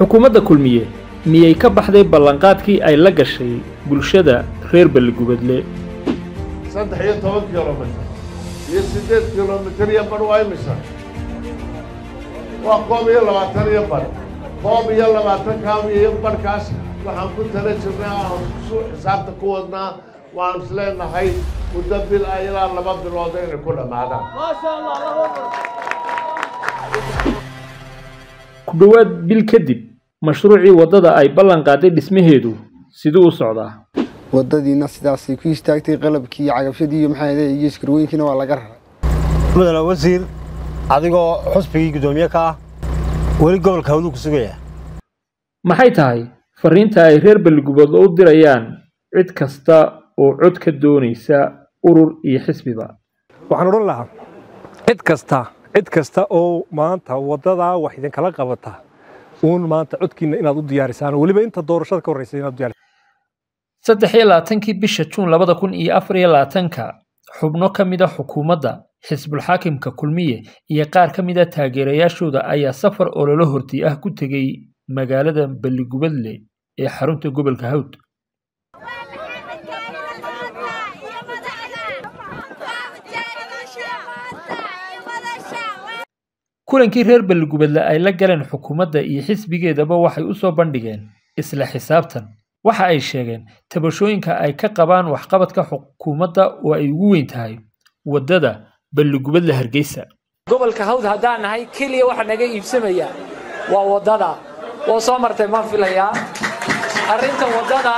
xukuumadda kulmiye miyay ka baxday ballanqaadkii ay la gashay bulshada reer balligubadle saddex iyo toban kilomitir iyo siddeed kilomitir iyo badh waa imisa waa koob iyo labaatan iyo badh koob iyo labaatan kaam iyo badhkaas waxaan ku tala jirnay aan su xisaabta ku wadnaa waan is leenahay muddo bil ah ilaa laba bilood inay ku dhammaadaan ku dhowaad bil kadib mashruucii waddada ay ballan qaaday dhismaheedu siduu u socdaa wadadiina sidaasay ku istaagtay qalabkii iyo cagabshadii iyo maxaa ahayd iyo iskarwooyinkiina waa laga raray mudane wasiir adigoo xusbigii guddoomiye ka ah weli gobolka hawduu ku sugaya maxay tahay fariinta ay reer balligubadle u dirayaan cid kasta oo cod ka doonaysa urur iyo xisbiba waxaan odhan lahaa cid kasta cid kasta oo maanta waddadaa wax idinkala qabata uun maanta codkiina inaad u diyaarisaan weliba inta doorashada ka horreysa inaad u diyaarisaan saddex iyo labaatankii bisha juun labada kun iyo afar iyo labaatanka xubno ka mid a xukuumadda xisbulxaakimka kulmiye iyo qaar ka mid a taageerayaashooda ayaa safar ololo horti ah ku tegey magaalada balligubadle ee xarunta gobolka hawd kulankii reer balligubadle ay la galeen xukuumadda iyo xisbigeedaba waxay u soo bandhigeen isla xisaabtan waxa ay sheegeen tabashooyinka ay ka qabaan waxqabadka xukuumadda oo ay ugu weyn tahay waddada balligubadle hargeysa gobolka hawd haddaan nahay keliya waxa naga iibsamaya waa waddada woo soo martay maan filayaa arrinta waddada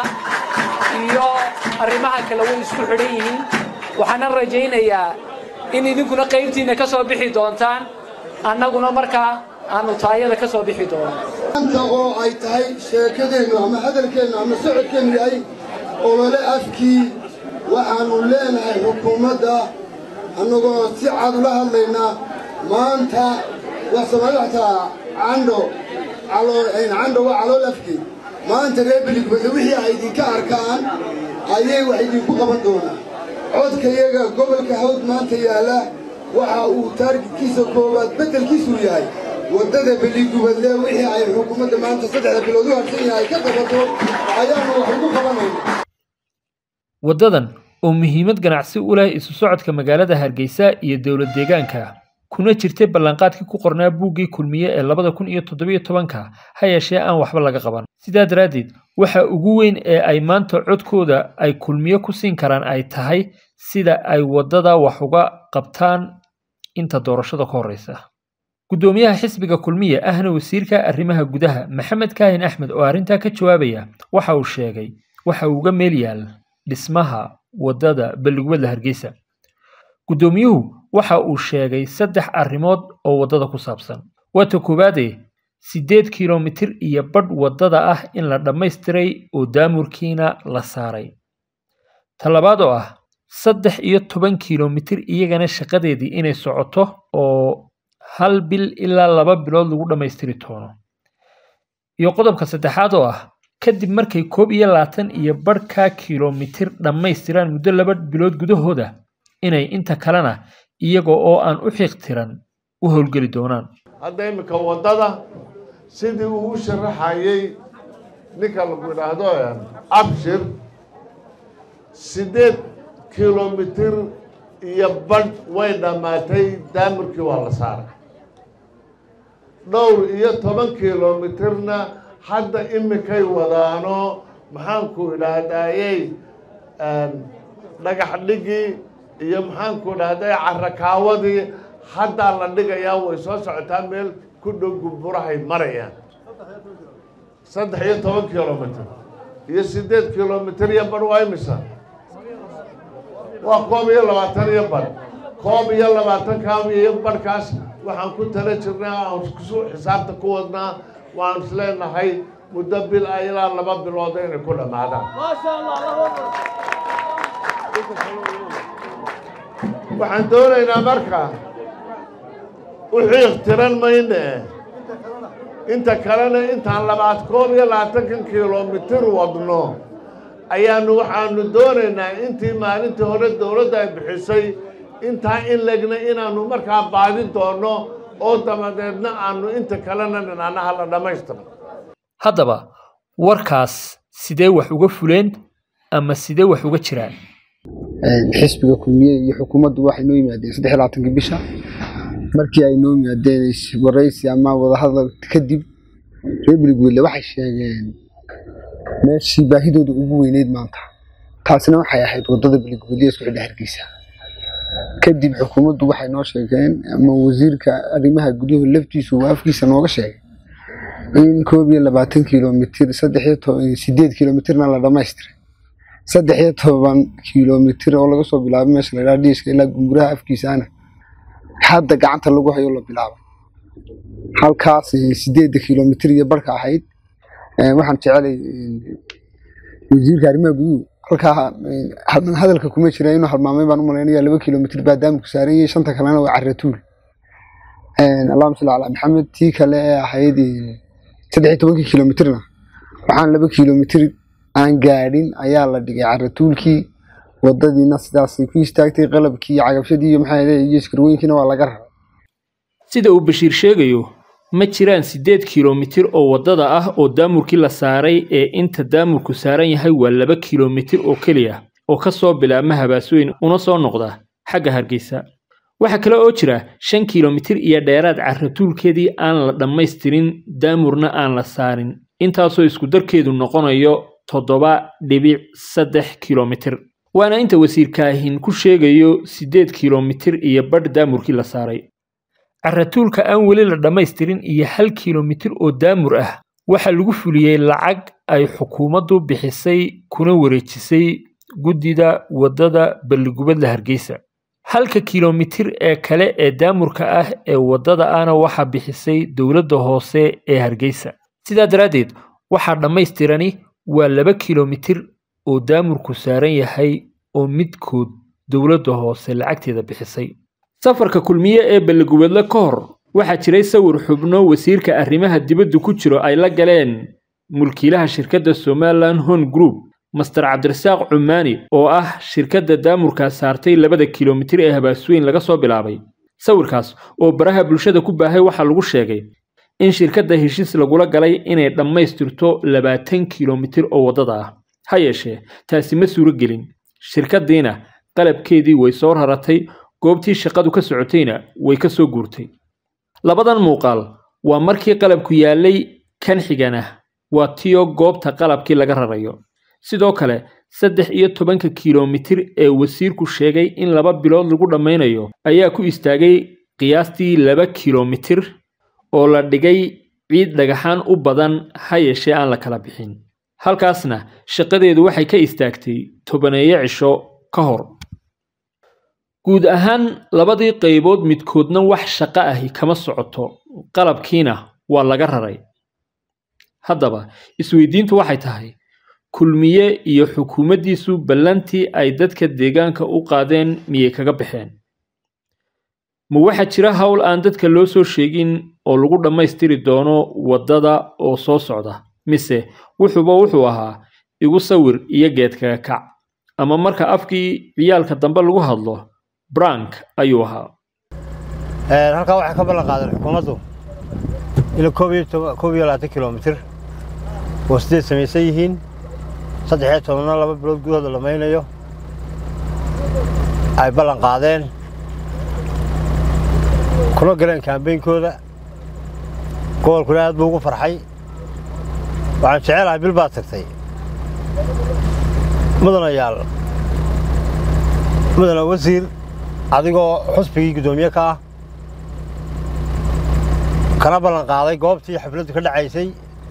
iyo arrimaha kale way isku xidhan yihiin waxaana rajaynayaa in idinkuna qaybtiinna ka soo bixi doontaan annaguna markaa aanu taayada ka soo bixi doono maanta oo ay tahay sheekadeennu ama hadalkeennu ama socodkeennu yahay olole afkii waxaannu leenahay xukuumadda annagoo si cad ula hadlaynaa maanta wax soomaalida xataa candho candho waa calool afkii maanta reer beligubadle wixii ay idinka arkaan ayay wax idinku qaban doonaa codkayaga gobolka hawd maanta yaalla waxa uu taargidkiisa koowaad beddelkiisuu yahay waddada beligubadle wixii ay xukuumadda maanta saddexda bilood u harsan yahay ka qabato ayaanu wax ugu qabanayna waddadan oo muhiimad ganacsi u leh isu socodka magaalada hargeysa iyo dowlad deegaanka kuna jirtay ballanqaadkii ku qornaa buuggii kulmiye ee labada kun iyo toddobiyo tobanka ha yeeshee aan waxba laga qaban sidaa daraaddeed waxa ugu weyn ee ay maanta codkooda ay kulmiye ku siin karaan ay tahay sida ay waddada wax uga qabtaan inta doorashada ka horreysa guddoomiyaha xisbiga kulmiye ahna wasiirka arrimaha gudaha maxamed kaahin axmed oo arrintaa ka jawaabaya waxa uu sheegay waxa uu uga meel yaal dhismaha waddada balligubadle hargeysa guddoomiyuhu waxa uu sheegay saddex arrimood oo waddada ku saabsan waata koowaadee siddeed kilomitir iyo badh waddada ah in la dhammaystiray oo daamurkiina la saaray ta labaad oo ah saddex iyo toban kilomitir iyagana shaqadeedii inay socoto oo hal bil ilaa laba bilood lagu dhammaystiri doono iyo qodobka saddexaad oo ah kadib markay koob iyo labaatan iyo badhka kilomitir dhammaystiraan muddo laba bilood gudahooda inay inta kalena iyaga oo aan u xiiqtiran u howlgeli doonaan hadda iminka waddada sidii uu u sharaxayey ninka lagu idhaahdo abshir siddeed kilomitir iyo badh way dhammaatay daamirkii waa la saaray dhowr iyo toban kilomitirna hadda iminkay wadaano maxaanku idhaahdayey dhagax dhigii iyo maxaanku idhahday carakaawadii haddaa la dhigayaa way soo socotaa meel ku dhow gubburahay marayaan saddex iyo toban kilomitir iyo siddeed kilomitir iyo badh waa imisa waa koob iyo labaatan iyo badh koob iyo labaatan kaam iyo badhkaas waxaan ku tala jirnay aan su xisaabta ku wadnaa waan is leenahay muddo bil ah ilaa laba bilood inay ku dhammaadaan waxaan doonaynaa marka u xiiqtiran mayne inta kalena intaan labaad koob iyo labaatankan kilomitir wadno ayaanu waxaanu doonaynaa intii maalintii hore dowladda ay bixisay intaa in legna inaanu markaa baadi doono oo dabadeedna aanu inta kalena dhinaanaha la dhammaystiro haddaba warkaas sidee wax uga fuleen ama sidee wax uga jiraan xisbiga kulmiye iyo xukuumaddu waxay noo yimaadeen saddex iyo labaatankii bisha markii ay noo yimaadeen waraysi ama wadahadal kadib reer beligwelle waxay sheegeen meeshii baahidooda ugu weyneyd maanta taasina waxay ahayd wadada beligwelle isku xidha hargeysa kadib xukuumaddu waxay noo sheegeen ama wasiirka arrimaha guduhu laftiisu uu afkiisa nooga sheegay in koob iyo labaatan kilomitir saddex iyo toban sideed kilomitirna la dhamaystiray saddex iyo toban kilomitir oo laga soo bilaabay meesha la dhiiska ilaa gumuraha afkiisaana hadda gacanta lagu hayo la bilaabay halkaas sideedda kilomitir iyo barka ahayd waxaan jecelay wasiirka arrimaha guduhu halkaa hadalka kuma jira inuu halmaamay baan u malaynaya laba kilomitir baa daamku saaran yahay shanta kalena waa caratuul allahuma salli calaa maxamed tii kale ee ahayd saddex iyo tobankii kilomitirna waxaan laba kilomitir aan gaadhin ayaa la dhigay caratuulkii wadadiina sidaasay ku istaagtay qalabkii cagabshadii iyo maxaa iyo iskarwooyinkiina waa laga raray sida uu bashiir sheegayo ma jiraan siddeed kilomitir oo waddada ah oo daamurkii la saaray ee inta daamurku saaran yahay waa laba kilomitir oo keliya oo ka soo bilaabma habaasweyn una soo noqda xagga hargeysa waxaa kale oo jira shan kilomitir iyo dheeraad carratuulkeedii aan la dhammaystirin daamurna aan la saarin intaasoo iskudarkeedu noqonayo toddoba dhibic saddex kilomitir waana inta wasiirkaahin ku sheegayo siddeed kilomitir iyo badh daamurkii la saaray carratuulka aan weli la dhammaystirin iyo hal kilomitir oo daamur ah waxaa lagu fuliyey lacag ay xukuumaddu bixisay kuna wareejisay guddida waddada balligubadla hargeysa halka kilomitir ee kale ee daamurka ah ee waddada ahna waxaa bixisay dowladda hoose ee hargeysa sidaa daraaddeed waxaa dhammaystirani waa laba kilomitir oo daamurku saaran yahay oo midkood dowladda hoose lacagteeda bixisay safarka kulmiye ee balligubadle ka hor waxaa jiray sawir xubno wasiirka arrimaha dibadda ku jiro ay la galeen mulkiilaha shirkadda somalilan hon group master cabdirasaaq cumaani oo ah shirkadda daamurkaa saartay labada kilomitir ee habaasweyn laga soo bilaabay sawirkaas oo baraha bulshada ku baahay waxaa lagu sheegay in shirkadda heshiis lagula galay inay dhammaystirto labaatan kilomitir oo waddada ah ha yeeshee taasi ma suuro gelin shirkaddiina qalabkeedii way soo raratay goobtii shaqadu ka socotayna way ka soo guurtay labadan muuqaal waa markii qalabku yaallay kan xigana waa tiyo goobta qalabkii laga rarayo sidoo kale saddex iyo tobanka kilomitir ee wasiirku sheegay in laba bilood lagu dhammaynayo ayaa ku istaagay qiyaastii laba kilomitir oo la dhigay ciid dhagaxaan u badan ha yeeshee aan la kala bixin halkaasna shaqadeedu waxay ka istaagtay tobaneeyo cisho ka hor guud ahaan labadii qaybood midkoodna wax shaqo ahi kama socoto qalabkiina waa laga raray haddaba isweydiintu waxay tahay kulmiye iyo xukuumaddiisu ballantii ay dadka deegaanka u qaadeen miyay kaga baxeen ma waxaa jira howl aan dadka loo soo sheegin oo lagu dhammaystiri doono waddada oo soo socda mise wuxuuba wuxuu ahaa igu sawir iyo geedkaga kac ama marka afkii ciyaalka dambe lagu hadlo brank ayuu ahaa halkaa waxay ka ballan qaadeen xukuumaddu ilaa koob iyo labaatan kilomitir oo sideed samaysan yihiin saddex iyo tobanna laba bilood gudahooda lamaynayo ay ballan qaadeen kuna galeen kaambeynkooda gobolkuna aad buu ugu farxay waxaan jecelahay bil baad tagtay mudanayaal mudana wasiir adigoo xusbigii guddoomiye ka ah kana ballan qaaday goobtii xafladdu ka dhacaysay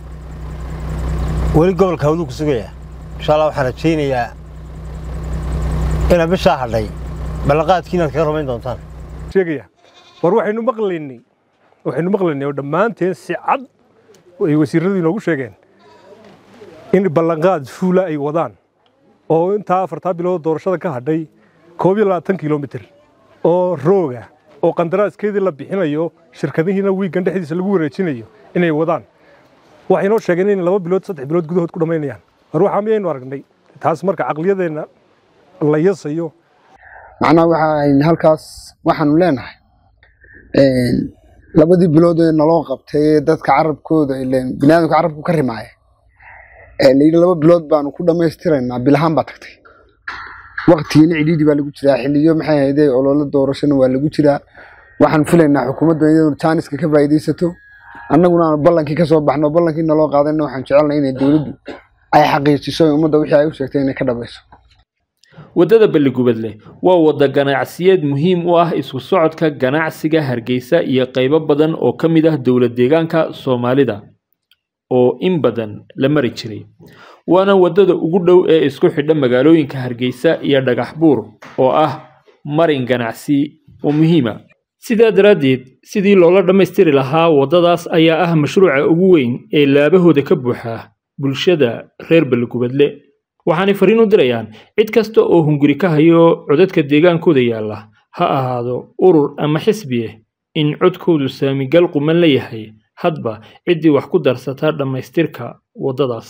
weli gobolka hawduu ku sugaya insha allah waxaan rajaynayaa inaad bishaa hadhay ballanqaadkii inaad kaga rumayn doontaan sheegaya war waxaynu maqlaynay waxaynu maqlaynay oo dhammaanteen si cad ay wasiirradu inoogu sheegeen in ballanqaad fuula ay wadaan oo intaa afartaa bilood doorashada ka hadhay koob iyo labaatan kilomitir oo rooga oo qandaraaskeedii la bixinayo shirkadihiina wiigan dhexdiisa lagu wareejinayo inay wadaan waxay noo sheegeen in laba bilood saddex bilood gudahood ku dhammaynayaan war waxaa miyaynu aragnay taas marka caqliyadeenna la yasayo macnaha waxaan halkaas waxaanu leenahay labadii bilood ee naloo qabtay ee dadka carabkooda ileen biniaadamka carabku ka rimaaya ee layidhi laba bilood baanu ku dhammaystiraynaa bilahaan baa tagtay waqtigiina cidhiidhi baa lagu jiraa xiliyo maxay ahayde ololo doorashana waa lagu jiraa waxaan filaynaa xukuumadda iyadoo jaaniska ka faa'iidaysato annaguna aanu ballankii ka soo baxno ballankii naloo qaadayna waxaan jecelnay inay dowladdu ay xaqiijiso in ummadda wixii ay u sheegtay inay ka dhabayso waddada balligubadle waa wadda ganacsiyeed muhiim u ah isku socodka ganacsiga hargeysa iyo qaybo badan oo ka mid ah dowlad deegaanka soomaalida oo in badan la mari jiray waana waddada ugu dhow ee isku xidha magaalooyinka hargeysa iyo dhagax buur oo ah marin ganacsi oo muhiima sidaa daraaddeed sidii loola dhammaystiri lahaa waddadaas ayaa ah mashruuca ugu weyn ee laabahooda ka buuxa bulshada reer balligubadle waxaanay fariin u dirayaan cid kasta oo hunguri ka hayo codadka deegaankooda yaalla ha ahaado urur ama xisbi ah in codkoodu saamigal quman la yahay hadba ciddii wax ku darsataa dhammaystirka waddadaas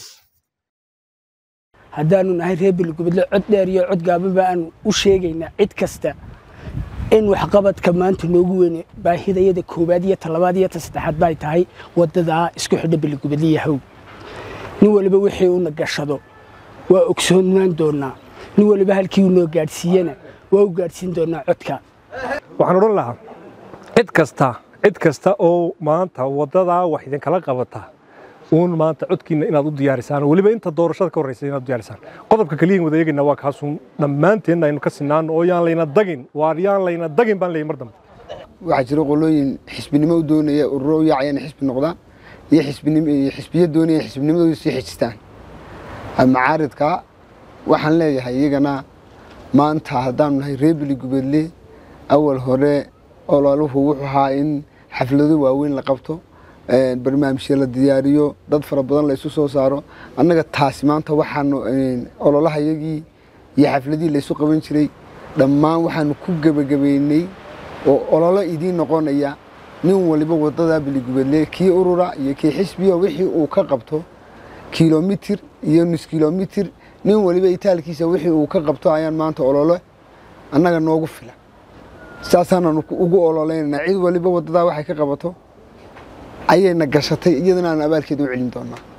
haddaanu nahay reer beligubadle cod dheer iyo cod gaaban ba aanu u sheegaynaa cid kasta in waxqabadka maanta noogu weyne baahidayada koowaad iyo talabaad iyo ta saddexaad bay tahay waddadaa isku xidha beligubadle yahow nin waliba wixii uuna gashado waa ogsoonaan doonaa nin waliba halkii uu noo gaadhsiiyena waa u gaadhsiin doonaa codka waxaan odhan lahaa cid kasta cid kasta oo maanta waddadaa wax idinkala qabata uun maanta codkiina inaad u diyaarisaan weliba inta doorashada ka horreysa inaad u diyaarisaan qodobka kaliyan wada eegayna waa kaasuun dhammaanteenna aynu ka sinaano oo yaan layna dagin waar yaan layna dagin baan leeyahy mar dambe waxaa jira qolooyin xisbinimo u doonaya ururo u yaacaya inay xisbi noqdaan iyo xisbinim iyo xisbiya doonaya xisbinimadooda sii xejistaan macaaridka waxaan leeyahay iyagana maanta haddaanu nahay reer beligubadle awal hore ololuhu wuxuu ahaa in xaflado waaweyn la qabto barnaamijya la diyaariyo dad fara badan la isu soo saaro annaga taasi maanta waxaanu ololahayagii iyo xafladihii laysu qaban jiray dhammaan waxaanu ku gebagabeynay oo ololo idiin noqonaya nin waliba wadada beligubadle kii urura iyo kii xisbiya wixii uu ka qabto kilomitir iyo nus kilomitir nin waliba itaalkiisa wixii uu ka qabto ayaan maanta olole annaga noogu filan saasaananu ugu ololeynana cid waliba wadadaa waxay ka qabato ayayna gashatay iyadana aan abaalkeeda u celin doonaa